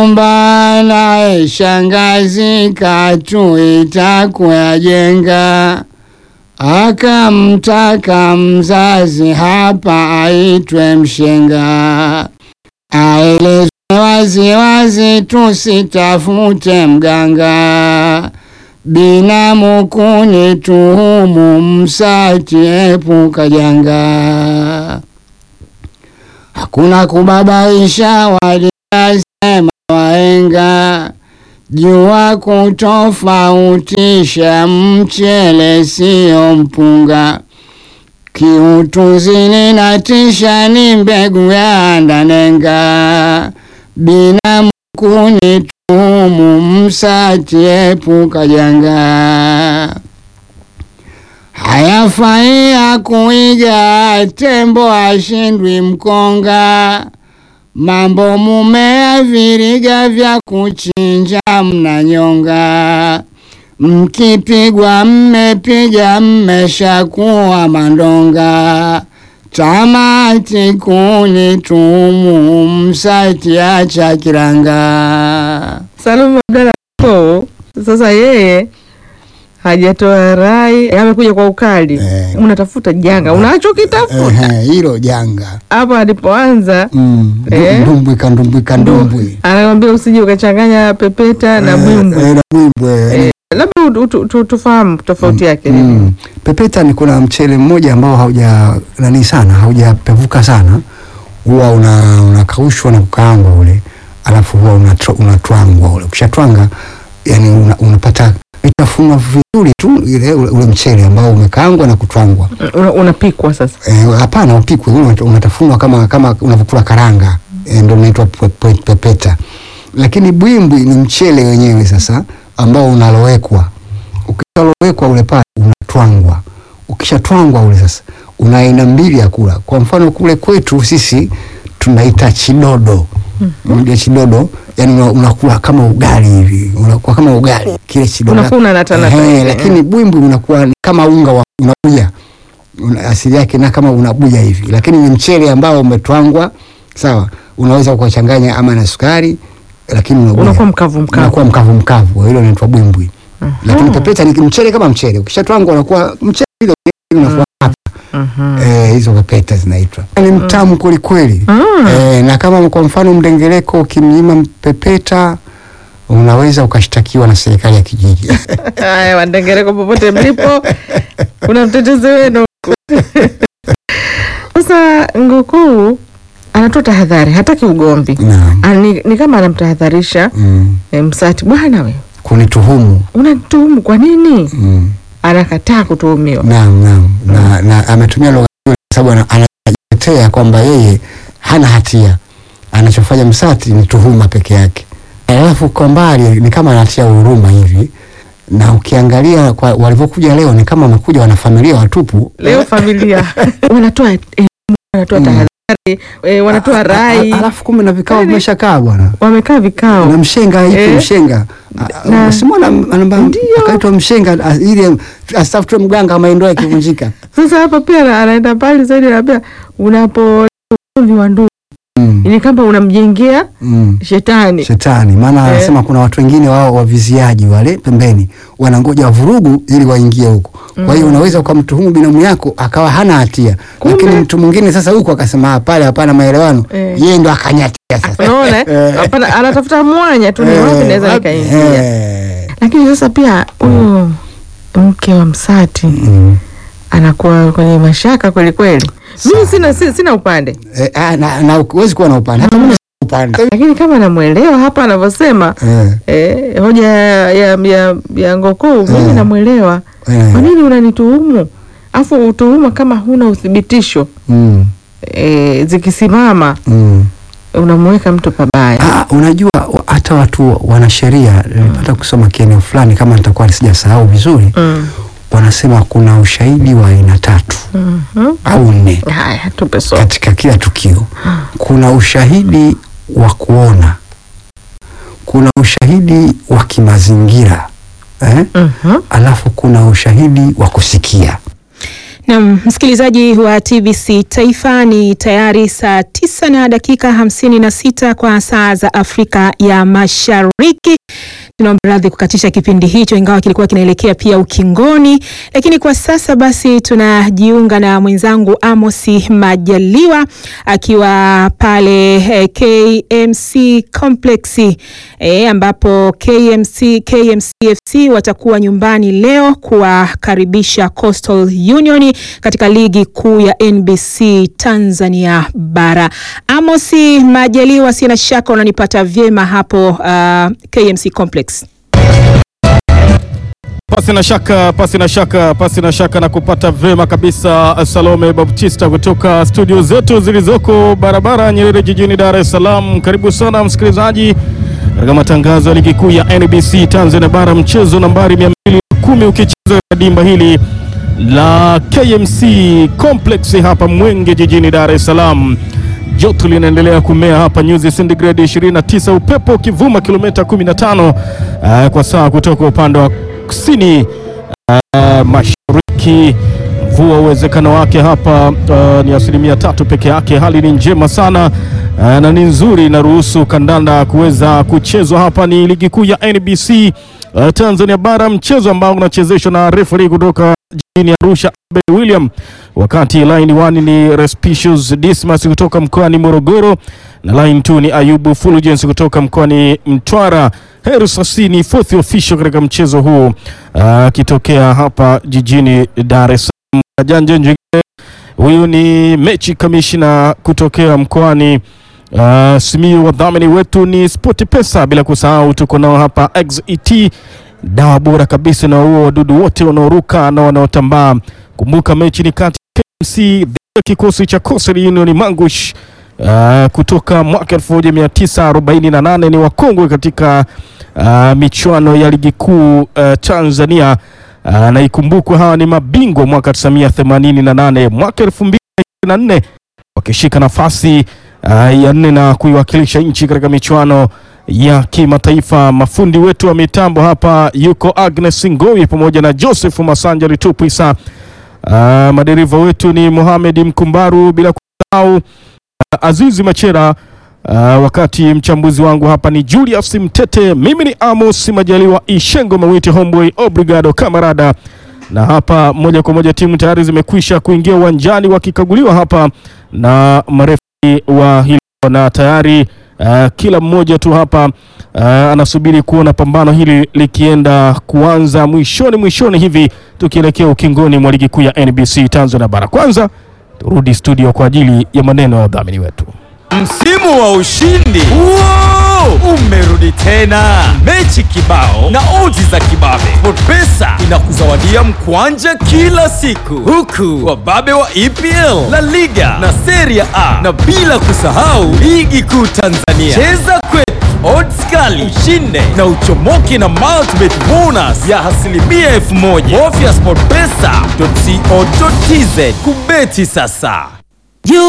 nyumba naye shangazi katuita kuyajenga, akamtaka mzazi hapa aitwe mshenga, aelezwe waziwazi tusitafute mganga, binamu kunituhumu msati epuka janga, hakuna kubabaisha waliyasema waenga, jua kutofautisha mchele siyo mpunga, kiutuzini na tisha ni mbegu ya ndanenga, binamu kunituhumu msati epuka janga, hayafai ya kuiga tembo ashindwi mkonga, mambo mumea viriga vya kuchinja mnanyonga, mkipigwa mmepiga mmeshakuwa mandonga, tamati kunituhumu msati acha kiranga. Salum Abdalla Ko sasa yeye hajatoa rai, amekuja kwa ukali Eh. unatafuta janga unachokitafuta Ehe, hilo janga hapo alipoanza Mm, ndu- Eh. ndumbwi kandumbwi kandumbwi anakwambia usije ukachanganya pepeta na Eh, bwimbwi. eh, na bwimbwe Eh, labda ut- ut- tu- tufahamu tofauti yake ni nini? Mm. Pepeta ni kuna mchele mmoja ambao hauja nani sana haujapevuka sana, huwa una unakaushwa na kukaangwa ule, alafu huwa unatwa- unatwangwa ule. Ukishatwanga yani una, unapata vitafunwa vizuri tu ile ule, ule mchele ambao umekaangwa na kutwangwa. Una- unapikwa sasa Eh, Hapana, upikwe ule unat- unatafunwa kama kama unavyokula karanga eh, ndio unaitwa pe- pe- pepeta. Lakini bwimbwi ni mchele wenyewe sasa ambao unalowekwa. Ukishalowekwa ule pale unatwangwa. Ukishatwangwa ule sasa una aina mbili ya kula. Kwa mfano kule kwetu sisi tunaita chidodo. Unajua chidodo, yani una- unakula kama ugali hivi, unakuwa kama ugali kile chidodo. Unakuwa unanatanata Ehe, hivi, lakini bwimbwi unakuwa ni kama unga wa unabuya una, asili yake na kama unabuya hivi, lakini ni mchele ambao umetwangwa sawa. Unaweza ukachanganya ama na sukari, lakini unabuya. unakuwa mkavu mkavu unakuwa mkavu mkavu, hilo linaitwa bwimbwi. Lakini pepeta ni mchele kama mchele, ukishatwangwa unakuwa mchele ile ile unakuwa hapa. Mhm. Eh, hizo pepeta zinaitwa ni mtamu kweli kweli. Mm. Eh, na kama kwa mfano mdengereko ukimnyima pepeta unaweza ukashtakiwa na serikali ya kijiji. Haya, Wandengereko popote mlipo, kuna mtetezi wenu. Sasa Ngukuu anatoa tahadhari, hataki ugomvi. Naam. Ah, Ni, ni kama anamtahadharisha Mm. e, Msati, bwana we Kunituhumu. unanituhumu kwa nini? Mm. Anakataa kutuhumiwa. Naam, naam. Na, na ametumia lugha hiyo kwa sababu ana- anajitetea kwamba yeye hana hatia, anachofanya Msati ni tuhuma peke yake, alafu kwa mbali ni kama anatia huruma hivi, na ukiangalia kwa walivyokuja leo ni kama wamekuja wanafamilia watupu. Leo familia wanatoa elimu, wanatoa Mm. tahadhari e, wanatoa A- a- rai, alafu kumbe na vikao Yaani- vimeshakaa bwana wamekaa na vikao mshenga hivi Eh. mshenga Na- simona anamba Ndio. akaitwa mshenga a- ili asitafutwe mganga ama ndoa ikivunjika. Sasa hapa pia ana- anaenda mbali zaidi, anaambia unapo ugomvi wa ndugu Mm. ni kama unamjengea Mm. shetani. Shetani maana Eh. anasema kuna watu wengine wao waviziaji wale pembeni wanangoja vurugu ili waingie huko. Kwa hiyo unaweza ukamtuhumu binamu yako akawa hana hatia, Kumbe. lakini mtu mwingine sasa huko akasema "Ah, pale hapana maelewano, Eh. yeye ndo akanyatia sasa. Unaona, eh? Hapana, anatafuta mwanya tu, ni Eh, wapi naweza wapi? nikaingia. Eh. Lakini sasa pia huyo mke wa Msati Mm. anakuwa kwenye mashaka kweli kweli. Mimi sina, si- sina upande, Eh, ah, na, na huwezi kuwa na upande hata mimi sina upande lakini kama namwelewa hapa anavyosema eh, eh, hoja ya, ya, ya, ya Ngokuu mimi Eh. namwelewa. eh, Kwa nini unanituhumu afu utuhuma kama huna uthibitisho mm, eh, zikisimama mm. unamweka mtu pabaya. Ah, unajua wa- hata watu wanasheria nilipata kusoma kieneo fulani kama nitakuwa sijasahau vizuri Mm. wanasema kuna ushahidi wa aina tatu Mhm. au nne Haya, tupe somo. katika kila tukio. Kuna ushahidi wa kuona, kuna ushahidi wa kimazingira eh? Mhm. Alafu kuna ushahidi wa kusikia. Na msikilizaji wa TBC Taifa, ni tayari saa tisa na dakika hamsini na sita kwa saa za Afrika ya Mashariki. Tunaomba radhi kukatisha kipindi hicho, ingawa kilikuwa kinaelekea pia ukingoni, lakini kwa sasa basi tunajiunga na mwenzangu Amosi Majaliwa akiwa pale eh, KMC Complex eh, ambapo KMC, KMCFC watakuwa nyumbani leo kuwakaribisha Coastal Union katika ligi kuu ya NBC Tanzania bara. Amosi Majaliwa, sina shaka unanipata vyema hapo uh, KMC Complex. Pasi na shaka, pasi na shaka, pasi na shaka na kupata vema kabisa. Salome Baptista kutoka studio zetu zilizoko barabara Nyerere jijini Dar es Salaam. Karibu sana msikilizaji katika matangazo ya ligi kuu ya NBC Tanzania bara, mchezo nambari 210 ukichezwa katika dimba hili la KMC Complex hapa Mwenge jijini Dar es Salaam. Joto linaendelea kumea hapa nyuzi centigrade 29, upepo ukivuma kilomita 15 uh, kwa saa kutoka upande wa kusini uh, mashariki. Mvua uwezekano wake hapa uh, ni asilimia tatu peke yake. Hali ni njema sana uh, na ni nzuri, inaruhusu kandanda kuweza kuchezwa hapa. Ni ligi kuu ya NBC uh, Tanzania bara, mchezo ambao unachezeshwa na referee kutoka jijini Arusha Abel William, wakati line 1 ni Respicious Dismas kutoka mkoani Morogoro na line 2 ni Ayubu Fulgence kutoka mkoani Mtwara. Heru Sasini fourth official katika mchezo huu akitokea hapa jijini Dar es Salaam. Janja Njigile huyu ni mechi kamishna kutokea mkoani uh, Simiyu. Wadhamini wetu ni Sport Pesa, bila kusahau tuko nao hapa XET dawa bora kabisa na huo wadudu wote wanaoruka na wanaotambaa. Kumbuka mechi ni kati ya KMC dhidi ya kikosi cha Coastal Union Mangush uh, kutoka mwaka 1948 ni wakongwe katika uh, michuano ya ligi kuu uh, Tanzania uh, na ikumbukwe hawa ni mabingwa mwaka 1988 mwaka 2024 wakishika nafasi uh, ya nne na kuiwakilisha nchi katika michuano ya kimataifa. Mafundi wetu wa mitambo hapa yuko Agnes Ngowi pamoja na Joseph Masanja Litupwisa. Uh, madereva wetu ni Mohamed Mkumbaru, bila kusahau uh, Azizi Machera. Uh, wakati mchambuzi wangu hapa ni Julius Mtete, mimi ni Amos Majaliwa Ishengo Mawiti Homeboy Obrigado Kamarada, na hapa moja kwa moja timu tayari zimekwisha kuingia uwanjani wakikaguliwa hapa na marefi wa hilo na tayari Uh, kila mmoja tu hapa uh, anasubiri kuona pambano hili likienda kuanza mwishoni mwishoni hivi tukielekea ukingoni mwa ligi kuu ya NBC Tanzania bara. Kwanza turudi studio kwa ajili ya maneno ya wadhamini wetu. Msimu wa ushindi Wow! umerudi tena, mechi kibao na odds za kibabe. SportPesa inakuzawadia mkwanja kila siku, huku wababe wa EPL, La Liga na Serie A, na bila kusahau ligi kuu Tanzania. Cheza kwetu, odds kali, ushinde na uchomoke na multibet bonus ya asilimia elfu moja. Bofya sportpesa.co.tz kubeti sasa.